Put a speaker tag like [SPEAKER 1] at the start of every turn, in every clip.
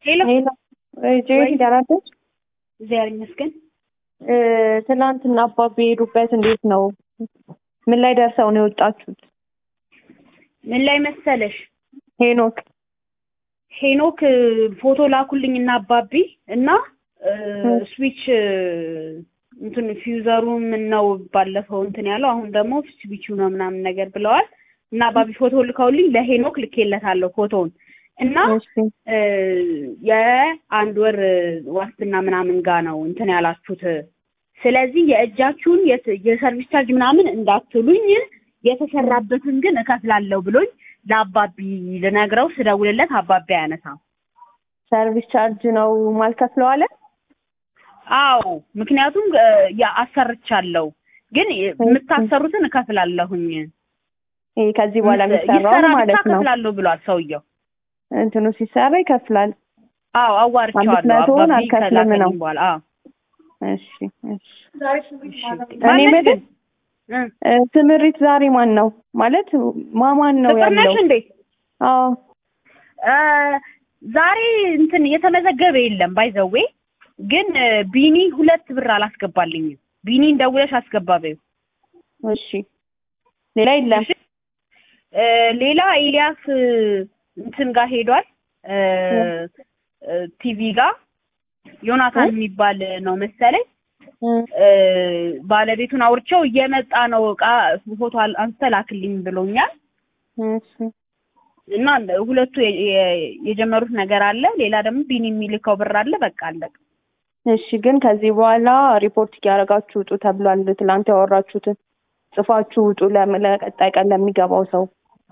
[SPEAKER 1] ሄሎ
[SPEAKER 2] ሄሎ ጆይ ደህና ነሽ?
[SPEAKER 1] እግዚአብሔር ይመስገን።
[SPEAKER 2] እ ትናንትና አባቢ የሄዱበት እንዴት ነው? ምን ላይ ደርሰው ነው የወጣችሁት?
[SPEAKER 1] ምን ላይ መሰለሽ
[SPEAKER 2] ሄኖክ
[SPEAKER 1] ሄኖክ እ፣ ፎቶ ላኩልኝ እና አባቢ እና እ፣ ስዊች እ፣ እንትን ፊውዘሩ ምን ነው ባለፈው እንትን ያለው አሁን ደግሞ ስዊቹ ነው ምናምን ነገር ብለዋል እና አባቢ ፎቶ ልከውልኝ ለሄኖክ ልኬለታለሁ ፎቶውን እና
[SPEAKER 2] እሺ
[SPEAKER 1] እ፣ የአንድ ወር እ፣ ዋስትና ምናምን ጋ ነው እንትን ያላችሁት። ስለዚህ የእጃችሁን የት- የሰርቪስ ቻርጅ ምናምን እንዳትሉኝ የተሰራበትን ግን እከፍላለሁ ብሎኝ ለአባቢ ልነግረው ስደውልለት አባቢ አያነሳም።
[SPEAKER 2] ሰርቪስ ቻርጅ ነው ማልከፍለው አለ።
[SPEAKER 1] አዎ ምክንያቱም እ፣ ያ አሰርቻለሁ ግን የምታሰሩትን እከፍላለሁኝ
[SPEAKER 2] ይሄ ከዚህ በኋላ የሚሰራው
[SPEAKER 1] ይሰራ ብቻ
[SPEAKER 2] ማለት ነው።
[SPEAKER 1] እከፍላለሁ ብሏል ሰውየው።
[SPEAKER 2] እንትኑ ሲሰራ ይከፍላል።
[SPEAKER 1] አዎ አዋርቼዋለሁ።
[SPEAKER 2] አምስት መቶውን
[SPEAKER 1] አባቢ
[SPEAKER 2] አልከፍልም ነው።
[SPEAKER 1] ከላከልኝ በኋላ አዎ
[SPEAKER 2] እሺ እሺ።
[SPEAKER 1] እሺ።
[SPEAKER 2] እኔ
[SPEAKER 1] ማነሽ
[SPEAKER 2] የምልህ
[SPEAKER 1] ግን? እ፣
[SPEAKER 2] እ፣ ትምሪት ዛሬ ማን ነው ማለት ማማን ነው
[SPEAKER 1] ፍቅር ነሽ
[SPEAKER 2] ያለው?
[SPEAKER 1] እንዴ?
[SPEAKER 2] አዎ
[SPEAKER 1] እ፣ ዛሬ እንትን የተመዘገበ የለም ባይዘዌ ግን እ፣ ቢኒ ሁለት ብር አላስገባልኝም። ቢኒን ደውለሽ አስገባ በይው።
[SPEAKER 2] እሺ። ሌላ የለም።
[SPEAKER 1] እሺ። እ፣ ሌላ ኤልያስ እ፣ እንትን ጋር ሄዷል እ፣ እ፣ ቲቪ ጋር ዮናታን የሚባል ነው መሰለኝ
[SPEAKER 2] እ፣
[SPEAKER 1] እ፣ ባለቤቱን አውርቼው እየመጣ ነው እቃ ፎቶ አል- አንስተህ ላክልኝ ብሎኛል።
[SPEAKER 2] እሺ
[SPEAKER 1] እና ሁለቱ የ- የ- የጀመሩት ነገር አለ። ሌላ ደግሞ ቢኒ የሚልከው ብር አለ። በቃ አለቀ።
[SPEAKER 2] እሺ ግን ከዚህ በኋላ ሪፖርት እያደረጋችሁ ውጡ ተብሏል። ትላንት ያወራችሁትን ጽፋችሁ ውጡ ለም- ለቀጣይ ቀን ለሚገባው ሰው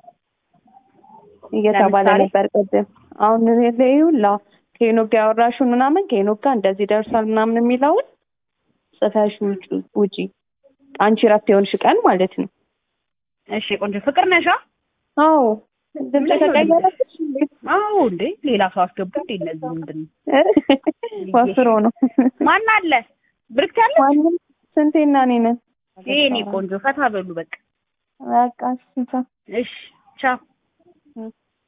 [SPEAKER 2] እየተባለ
[SPEAKER 1] ለምሳሌ?
[SPEAKER 2] ነበር ቅድም። አሁን ይኸውላ ከሄኖክ ጋር ያወራሽውን ምናምን ከሄኖክ ጋር እንደዚህ ደርሷል ምናምን የሚለውን ጽፈሽ ውጪ ውጪ አንቺ ረፍት የሆንሽ ቀን ማለት ነው።
[SPEAKER 1] እሺ ቆንጆ ፍቅር ነሻ?
[SPEAKER 2] አዎ ድምፅ ተቀየረብሽ እንዴ?
[SPEAKER 1] አዎ እንዴ ሌላ ሰው አስገቡ እንዴ? እነዚህ ምንድን ነው?
[SPEAKER 2] ወፍሮ ነው
[SPEAKER 1] ማን አለ? ብርክት ያለ
[SPEAKER 2] ማንም ስንቴና እኔ ነን።
[SPEAKER 1] ይሄኔ ቆንጆ ፈታ በሉ በቃ።
[SPEAKER 2] በቃ እሺ ቻው።
[SPEAKER 1] እሺ ቻው።